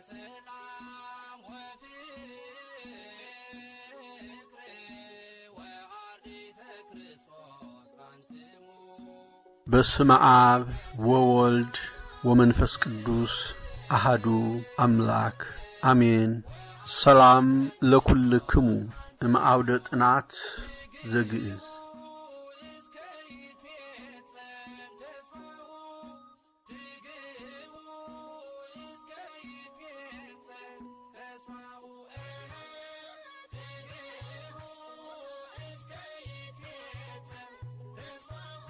ሰላም ወፍቅር ወአርዲተ ክርስቶስ አንትሙ በስመ አብ ወወልድ ወመንፈስ ቅዱስ አሃዱ አምላክ አሜን። ሰላም ለኩልክሙ እምአውደ ጥናት ዘግእዝ እስከ ይትፌጸም ተስፋሁ ትግህቡ እስከ ይትፌጸም ተስፋሁ ትግህቡ እስከ ይትፌጸም ተስፋሁ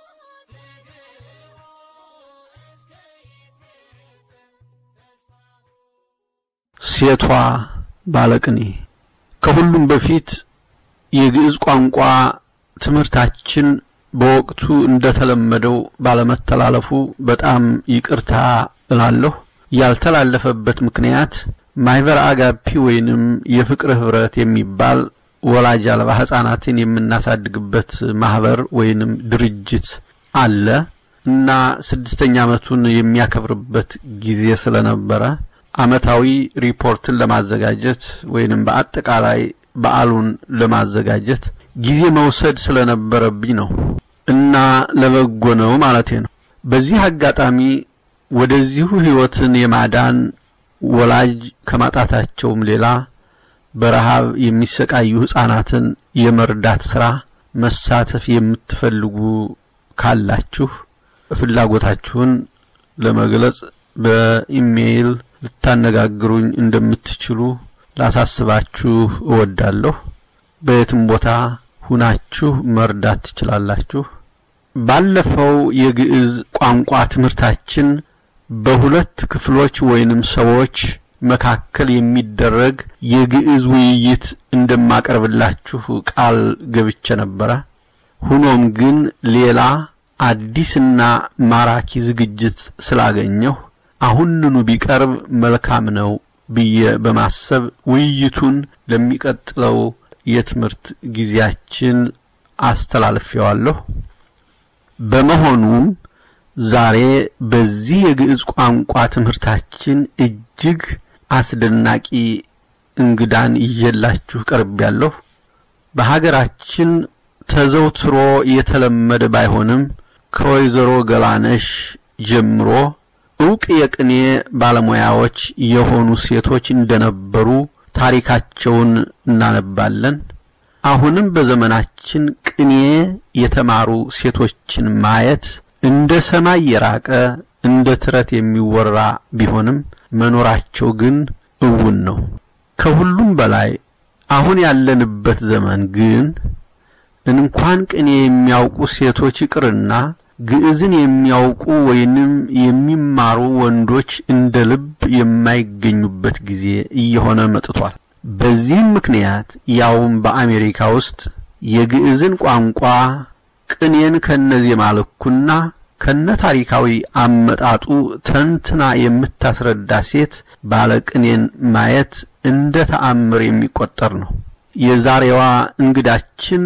ትግህቡ እስከ ይትፌጸም ተስፋሁ ሴቷ ባለቅኔ ከሁሉም በፊት የግዕዝ ቋንቋ ትምህርታችን በወቅቱ እንደተለመደው ባለመተላለፉ በጣም ይቅርታ እላለሁ። ያልተላለፈበት ምክንያት ማህበር አጋፒ ወይንም የፍቅር ህብረት የሚባል ወላጅ አልባ ህጻናትን የምናሳድግበት ማህበር ወይንም ድርጅት አለ እና ስድስተኛ ዓመቱን የሚያከብርበት ጊዜ ስለነበረ አመታዊ ሪፖርትን ለማዘጋጀት ወይንም በአጠቃላይ በዓሉን ለማዘጋጀት ጊዜ መውሰድ ስለነበረብኝ ነው እና ለበጎ ነው ማለቴ ነው። በዚህ አጋጣሚ ወደዚሁ ህይወትን የማዳን ወላጅ ከማጣታቸውም ሌላ በረሃብ የሚሰቃዩ ህፃናትን የመርዳት ስራ መሳተፍ የምትፈልጉ ካላችሁ ፍላጎታችሁን ለመግለጽ በኢሜይል ልታነጋግሩኝ እንደምትችሉ ላሳስባችሁ እወዳለሁ። በየትም ቦታ ሁናችሁ መርዳት ትችላላችሁ። ባለፈው የግዕዝ ቋንቋ ትምህርታችን በሁለት ክፍሎች ወይንም ሰዎች መካከል የሚደረግ የግዕዝ ውይይት እንደማቀርብላችሁ ቃል ገብቼ ነበረ። ሆኖም ግን ሌላ አዲስና ማራኪ ዝግጅት ስላገኘሁ አሁንኑ ቢቀርብ መልካም ነው ብዬ በማሰብ ውይይቱን ለሚቀጥለው የትምህርት ጊዜያችን አስተላልፌዋለሁ። በመሆኑም ዛሬ በዚህ የግዕዝ ቋንቋ ትምህርታችን እጅግ አስደናቂ እንግዳን ይዤላችሁ ቀርቤያለሁ። በሀገራችን ተዘውትሮ የተለመደ ባይሆንም ከወይዘሮ ገላነሽ ጀምሮ ዕውቅ የቅኔ ባለሙያዎች የሆኑ ሴቶች እንደነበሩ ታሪካቸውን እናነባለን። አሁንም በዘመናችን ቅኔ የተማሩ ሴቶችን ማየት እንደ ሰማይ የራቀ እንደ ትረት የሚወራ ቢሆንም መኖራቸው ግን እውን ነው። ከሁሉም በላይ አሁን ያለንበት ዘመን ግን እንኳን ቅኔ የሚያውቁ ሴቶች ይቅርና ግዕዝን የሚያውቁ ወይንም የሚማሩ ወንዶች እንደ ልብ የማይገኙበት ጊዜ እየሆነ መጥቷል። በዚህም ምክንያት ያውም በአሜሪካ ውስጥ የግዕዝን ቋንቋ ቅኔን ከነዜማ ልኩና ከነ ታሪካዊ አመጣጡ ተንትና የምታስረዳ ሴት ባለ ቅኔን ማየት እንደ ተአምር የሚቆጠር ነው። የዛሬዋ እንግዳችን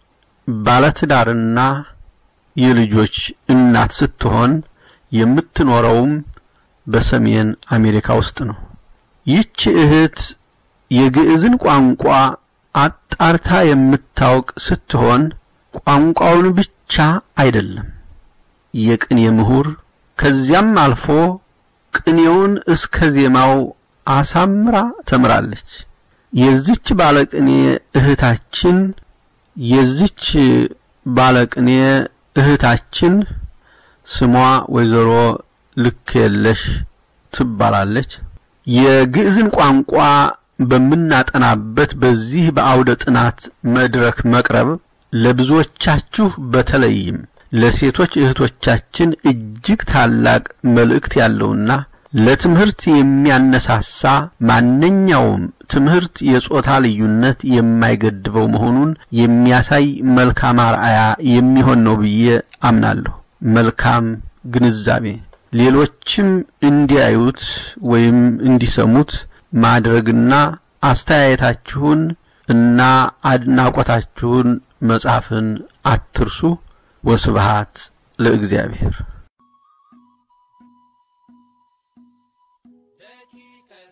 ባለትዳርና የልጆች እናት ስትሆን የምትኖረውም በሰሜን አሜሪካ ውስጥ ነው። ይህች እህት የግዕዝን ቋንቋ አጣርታ የምታውቅ ስትሆን ቋንቋውን ብቻ አይደለም፣ የቅኔ ምሁር ከዚያም አልፎ ቅኔውን እስከ ዜማው አሳምራ ተምራለች። የዚች ባለቅኔ እህታችን የዚች ባለቅኔ እህታችን ስሟ ወይዘሮ ልክ የለሽ ትባላለች። የግዕዝን ቋንቋ በምናጠናበት በዚህ በአውደ ጥናት መድረክ መቅረብ ለብዙዎቻችሁ በተለይም ለሴቶች እህቶቻችን እጅግ ታላቅ መልእክት ያለውና ለትምህርት የሚያነሳሳ ማንኛውም ትምህርት የጾታ ልዩነት የማይገድበው መሆኑን የሚያሳይ መልካም አርአያ የሚሆን ነው ብዬ አምናለሁ። መልካም ግንዛቤ ሌሎችም እንዲያዩት ወይም እንዲሰሙት ማድረግና አስተያየታችሁን እና አድናቆታችሁን መጻፍን አትርሱ። ወስብሃት ለእግዚአብሔር። ደቂቀ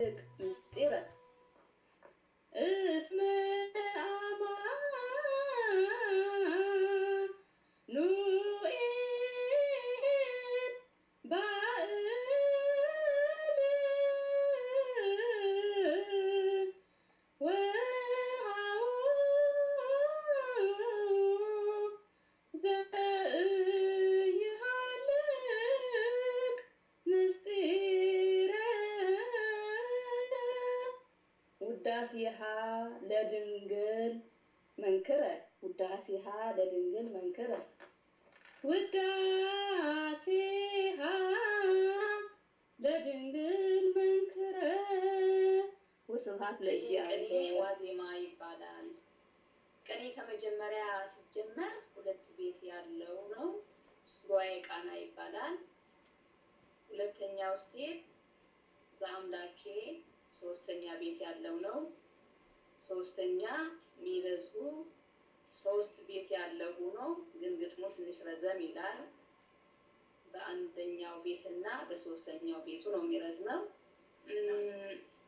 ምስጢረ እስመ አማኑኤል ባእል ወሃቡ ዘኢሃልቅ ምስጢረ ውዳሴሃ ለድንግል መንክረ ውዳሴሃ ለድንግል መንክረ ውዳሴሃ ለድንግል መንክረ ወስብሐት ቅኔ ለእግዚአብሔር። ዋዜማ ይባላል። ቅኔ ከመጀመሪያ ሲጀመር ሁለት ቤት ያለው ነው። ጉባኤ ቃና ይባላል። ሁለተኛው ስቴት ዘአምላኬ ሶስተኛ ቤት ያለው ነው። ሶስተኛ የሚበዝሁ ሶስት ቤት ያለው ሆኖ ግን ግጥሙ ትንሽ ረዘም ይላል። በአንደኛው ቤትና በሶስተኛው ቤቱ ነው የሚረዝመው። እም፣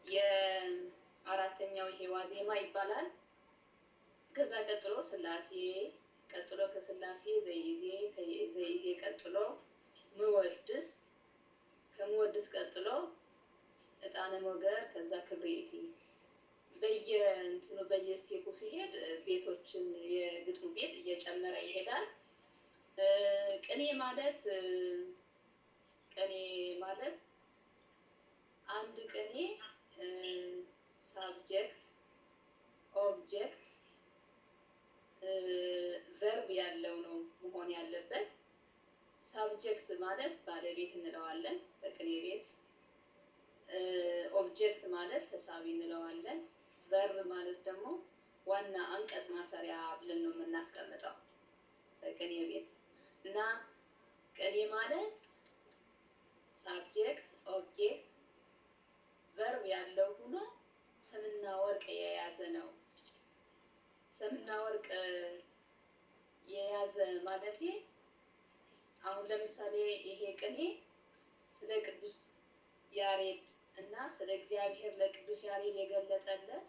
የአራተኛው ይሄ ዋዜማ ይባላል። ከዛ ቀጥሎ ስላሴ፣ ቀጥሎ ከስላሴ ዘይዜ፣ ከዘይዜ ቀጥሎ ምወድስ፣ ከምወድስ ቀጥሎ እጣነ ሞገር፣ ከዛ ክብሬቲ በየእንትኑ በየስቴፑ ሲሄድ እ፣ ቤቶችን የግጥሙ ቤት እየጨመረ ይሄዳል። እ፣ ቅኔ ማለት እ፣ ቅኔ ማለት አንድ ቅኔ ሳብጀክት ኦብጀክት ቨርብ ያለው ነው መሆን ያለበት። ሳብጀክት ማለት ባለቤት እንለዋለን በቅኔ ቤት። ኦብጀክት ማለት ተሳቢ እንለዋለን። ቨርብ ማለት ደግሞ ዋና አንቀጽ ማሰሪያ ብለን ነው የምናስቀምጠው በቅኔ ቤት እና ቅኔ ማለት ሳብጀክት ኦብጀክት ቨርብ ያለው ሆኖ ሰምና ወርቅ የያዘ ነው። ሰምና ወርቅ የያዘ ማለቴ አሁን ለምሳሌ ይሄ ቅኔ ስለ ቅዱስ ያሬድ እና ስለ እግዚአብሔር ለቅዱስ ያሬድ የገለጠለት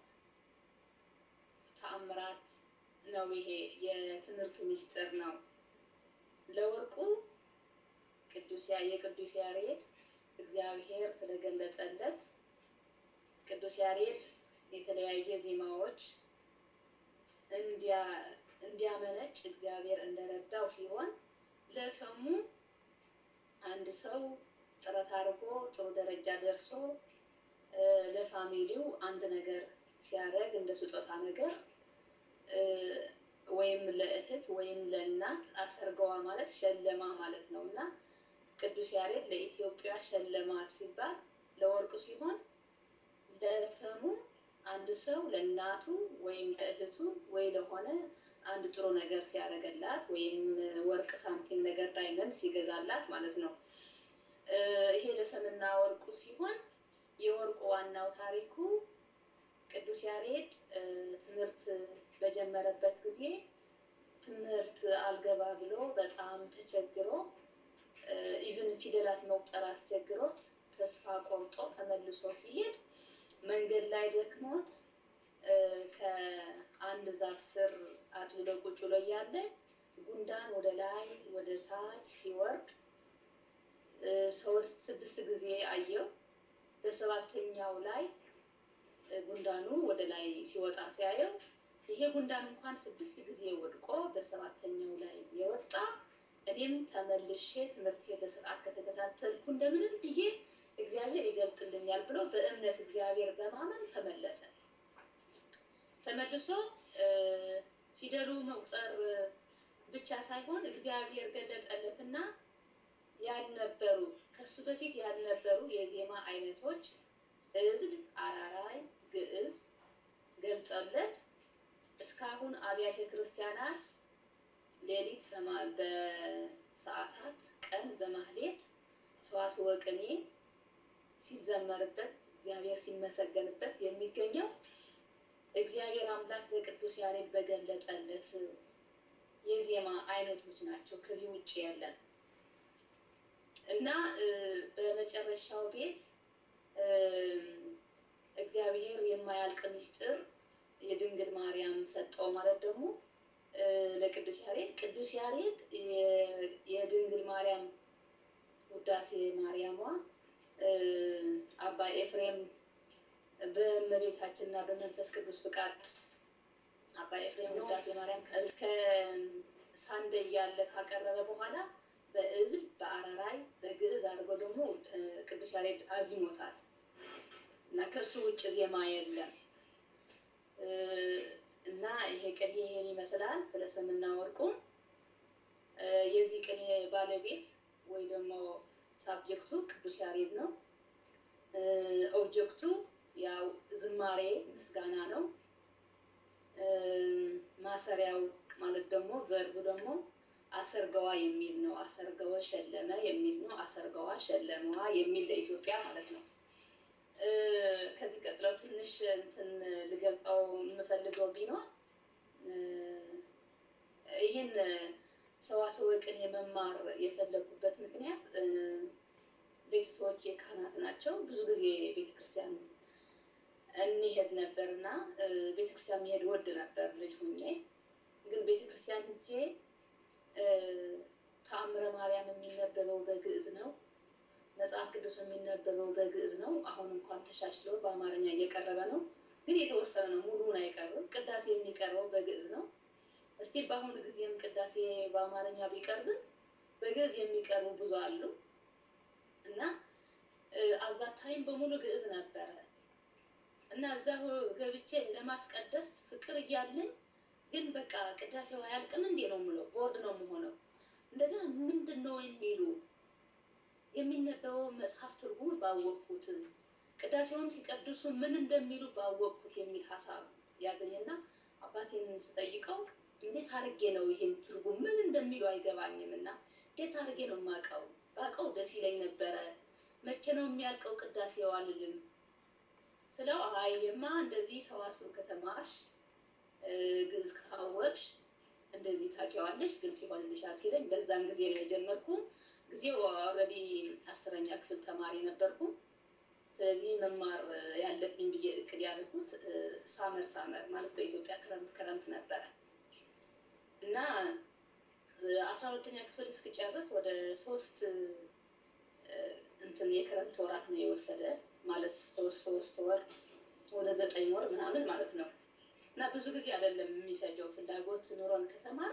ተአምራት ነው። ይሄ የትምህርቱ ምስጢር ነው። ለወርቁ ቅዱስ ያ- የቅዱስ ያሬድ እግዚአብሔር ስለገለጠለት ቅዱስ ያሬድ የተለያየ ዜማዎች እንዲያ- እንዲያመነጭ እግዚአብሔር እንደረዳው ሲሆን ለሰሙ አንድ ሰው ጥረት አድርጎ ጥሩ ደረጃ ደርሶ እ፣ ለፋሚሊው አንድ ነገር ሲያደርግ እንደ ስጦታ ነገር እ፣ ወይም ለእህት ወይም ለእናት አሰርገዋ ማለት ሸለማ ማለት ነው እና ቅዱስ ያሬድ ለኢትዮጵያ ሸለማት ሲባል ለወርቁ ሲሆን ለሰሙ አንድ ሰው ለእናቱ ወይም ለእህቱ ወይ ለሆነ አንድ ጥሩ ነገር ሲያደርግላት ወይም ወርቅ ሳንቲም ነገር ዳይመንድ ሲገዛላት ማለት ነው። እ፣ ይሄ ለሰምና ወርቁ ሲሆን የወርቁ ዋናው ታሪኩ ቅዱስ ያሬድ እ፣ ትምህርት በጀመረበት ጊዜ ትምህርት አልገባ ብሎ በጣም ተቸግሮ ኢቭን ፊደላት መቁጠር አስቸግሮት ተስፋ ቆርጦ ተመልሶ ሲሄድ መንገድ ላይ ደክሞት እ፣ ከአንድ ዛፍ ስር አድሎ ቁጭ ብሎ እያለ ጉንዳን ወደ ላይ ወደ ታች ሲወርድ እ፣ ሶስት ስድስት ጊዜ አየው። በሰባተኛው ላይ እ፣ ጉንዳኑ ወደ ላይ ሲወጣ ሲያየው ይሄ ጉንዳን እንኳን ስድስት ጊዜ ወድቆ በሰባተኛው ላይ የወጣ እኔም ተመልሼ ትምህርት በስርዓት ከተከታተልኩ እንደምንም ብዬ እግዚአብሔር ይገልጥልኛል ብሎ በእምነት እግዚአብሔር በማመን ተመለሰ። ተመልሶ እ፣ ፊደሉ መቁጠር ብቻ ሳይሆን እግዚአብሔር ገለጠለትና ያልነበሩ ከሱ በፊት ያልነበሩ የዜማ አይነቶች እዝል፣ አራራይ፣ ግዕዝ ገልጠለት እስካሁን አብያተ ክርስቲያናት ሌሊት በማ- በሰዓታት ቀን በማህሌት ሰዋስወ ቅኔ ሲዘመርበት እግዚአብሔር ሲመሰገንበት የሚገኘው እግዚአብሔር አምላክ ለቅዱስ ያሬድ በገለጠለት የዜማ አይነቶች ናቸው። ከዚህ ውጭ ያለን እና እ፣ በመጨረሻው ቤት እ፣ እግዚአብሔር የማያልቅ ምስጢር የድንግል ማርያም ሰጠው ማለት ደግሞ እ፣ ለቅዱስ ያሬድ ቅዱስ ያሬድ የ- የድንግል ማርያም ውዳሴ ማርያሟ እ፣ አባ ኤፍሬም በእመቤታችንና በመንፈስ ቅዱስ ፍቃድ አባ ኤፍሬም ውዳሴ ማርያም እስከ ሳንደ እያለ ካቀረበ በኋላ በእዝል በአራራይ በግዕዝ አድርጎ ደግሞ እ፣ ቅዱስ ያሬድ አዚሞታል እና ከሱ ውጭ ዜማ የለም እ፣ እና ይሄ ቅኔ ይሄን ይመስላል። ስለ ስምና ወርቁ እ፣ የዚህ ቅኔ ባለቤት ወይ ደግሞ ሳብጀክቱ ቅዱስ ያሬድ ነው። እ፣ ኦብጀክቱ ያው ዝማሬ ምስጋና ነው። እ፣ ማሰሪያው ማለት ደግሞ ቨርቡ ደግሞ አሰርገዋ የሚል ነው። አሰርገወ ሸለመ የሚል ነው። አሰርገዋ ሸለመዋ የሚል ለኢትዮጵያ ማለት ነው። እ፣ ከዚህ ቀጥለው ትንሽ እንትን ልገልጸው የምፈልገው ቢኖር እ፣ ይህን ሰዋስወ ቅኔ መማር የፈለጉበት ምክንያት እ፣ ቤተሰቦቼ ካህናት ናቸው። ብዙ ጊዜ ቤተክርስቲያን እንሄድ ነበር እና እ፣ ቤተክርስቲያን መሄድ ወድ ነበር ልጅ ሁኜ። ግን ቤተክርስቲያን ሄጄ እ፣ ተአምረ ማርያም የሚነበበው በግዕዝ ነው። መጽሐፍ ቅዱስ የሚነበበው በግዕዝ ነው። አሁን እንኳን ተሻሽሎ በአማርኛ እየቀረበ ነው፣ ግን የተወሰነ ነው። ሙሉውን አይቀርብም። ቅዳሴ የሚቀርበው በግዕዝ ነው። እስቲ በአሁኑ ጊዜም ቅዳሴ በአማርኛ ቢቀርብም በግዕዝ የሚቀርቡ ብዙ አሉ እና አዛታይም በሙሉ ግዕዝ ነበረ እና እዛ ገብቼ ለማስቀደስ ፍቅር እያለኝ ግን በቃ ቅዳሴው አያልቅም እንዴ ነው የምለው። ቦርድ ነው የምሆነው። እንደገና ምንድን ነው የሚሉ የሚነበበው መጽሐፍ ትርጉም ባወቅኩት ቅዳሴውን ሲቀድሱ ምን እንደሚሉ ባወቅኩት የሚል ሀሳብ ያዘኝና አባቴን ስጠይቀው እንዴት አድርጌ ነው ይሄን ትርጉም ምን እንደሚሉ አይገባኝም እና እንዴት አድርጌ ነው የማውቀው? ባውቀው ደስ ይለኝ ነበረ። መቼ ነው የሚያልቀው ቅዳሴው አልልም ስለው አይማ እንደዚህ ሰዋስው ከተማርሽ ግዕዝ ካወቅሽ እንደዚህ ታውቂዋለሽ፣ ግልጽ ይሆንልሻል ሲለኝ በዛን ጊዜ ነው የጀመርኩ። ጊዜው ኦልሬዲ አስረኛ ክፍል ተማሪ ነበርኩ። ስለዚህ መማር ያለብኝ ብዬ እቅድ ያደረኩት ሳመር ሳመር ማለት በኢትዮጵያ ክረምት ክረምት ነበረ እና አስራ ሁለተኛ ክፍል እስክጨርስ ወደ ሶስት እንትን የክረምት ወራት ነው የወሰደ ማለት ሶስት ሶስት ወር ወደ ዘጠኝ ወር ምናምን ማለት ነው። እና ብዙ ጊዜ አይደለም የሚፈጀው። ፍላጎት ኑሮን ከተማር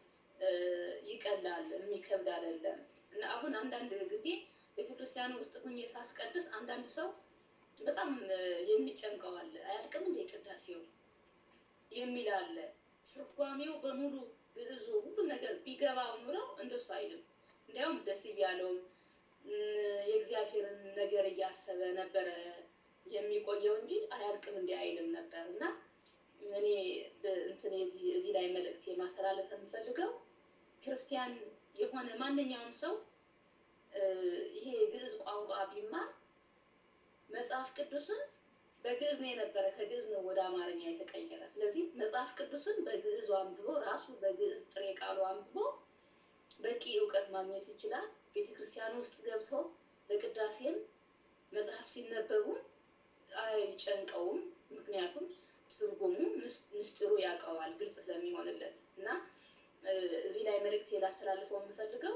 ይቀላል፣ የሚከብድ አይደለም። እና አሁን አንዳንድ ጊዜ ቤተክርስቲያን ውስጥ ሁኜ ሳስቀድስ አንዳንድ ሰው በጣም የሚጨንቀው አለ። አያልቅም እንደ ቅዳሴው የሚል አለ። ትርጓሜው በሙሉ ግዕዙ ሁሉ ነገር ቢገባው ኑረው እንደሱ አይልም። እንዲያውም ደስ እያለውም የእግዚአብሔርን ነገር እያሰበ ነበረ የሚቆየው እንጂ አያልቅም እንዲ አይልም ነበር እና እኔ እንትን እዚህ ላይ መልእክት የማስተላለፍ የምፈልገው ክርስቲያን የሆነ ማንኛውም ሰው ይሄ ግዕዝ ቋንቋ ቢማር መጽሐፍ ቅዱስን በግዕዝ ነው የነበረ፣ ከግዕዝ ነው ወደ አማርኛ የተቀየረ። ስለዚህ መጽሐፍ ቅዱስን በግዕዙ አንብቦ ራሱ በግዕዝ ጥሬ ቃሉ አንብቦ በቂ እውቀት ማግኘት ይችላል። ቤተክርስቲያን ውስጥ ገብቶ በቅዳሴም መጽሐፍ ሲነበቡ አይጨንቀውም። ምክንያቱም ትርጉሙ ምስጢሩ ያውቀዋል፣ ግልጽ ስለሚሆንለት እና እዚህ ላይ መልእክት ላስተላልፈው የምፈልገው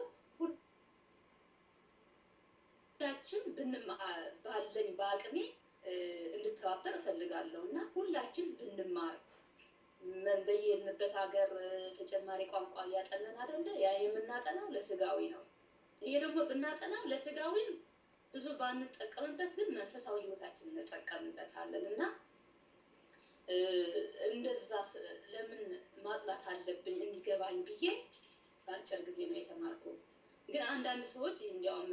ሁላችን ባለኝ በአቅሜ እንድተባበር እፈልጋለሁ እና ሁላችን ብንማር በየሄድንበት ሀገር ተጨማሪ ቋንቋ እያጠናን አይደለ? ያ የምናጠናው ለስጋዊ ነው። ይሄ ደግሞ ብናጠናው ለስጋዊ ብዙ ባንጠቀምበት፣ ግን መንፈሳዊ ሕይወታችን እንጠቀምበታለን እና እንደዛ ለምን ማጥናት አለብኝ እንዲገባኝ ብዬ በአጭር ጊዜ ነው የተማርኩ። ግን አንዳንድ ሰዎች እንዲያውም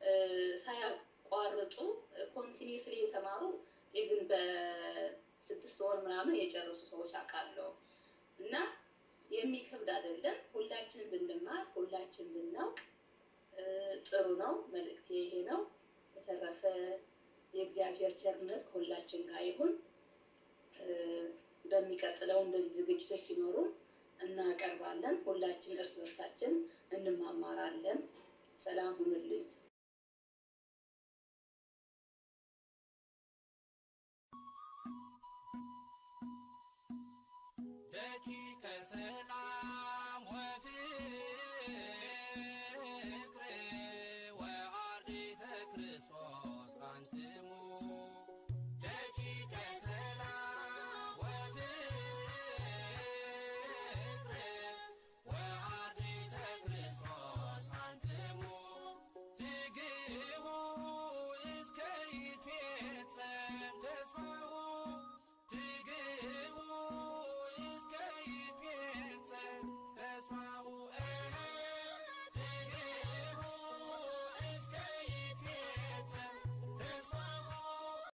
ሳያቋርጡ ኮንቲኒስሊ የተማሩ ኢቭን በስድስት ወር ምናምን የጨረሱ ሰዎች አውቃለሁ። እና የሚከብድ አይደለም። ሁላችን ብንማር ሁላችን ብናውቅ ጥሩ ነው። መልእክቴ ይሄ ነው። የተረፈ የእግዚአብሔር ቸርነት ከሁላችን ጋር ይሁን። በሚቀጥለው እንደዚህ ዝግጅቶች ሲኖሩ እናቀርባለን። ሁላችን እርስ በርሳችን እንማማራለን። ሰላም ሁኑልኝ። በሰላም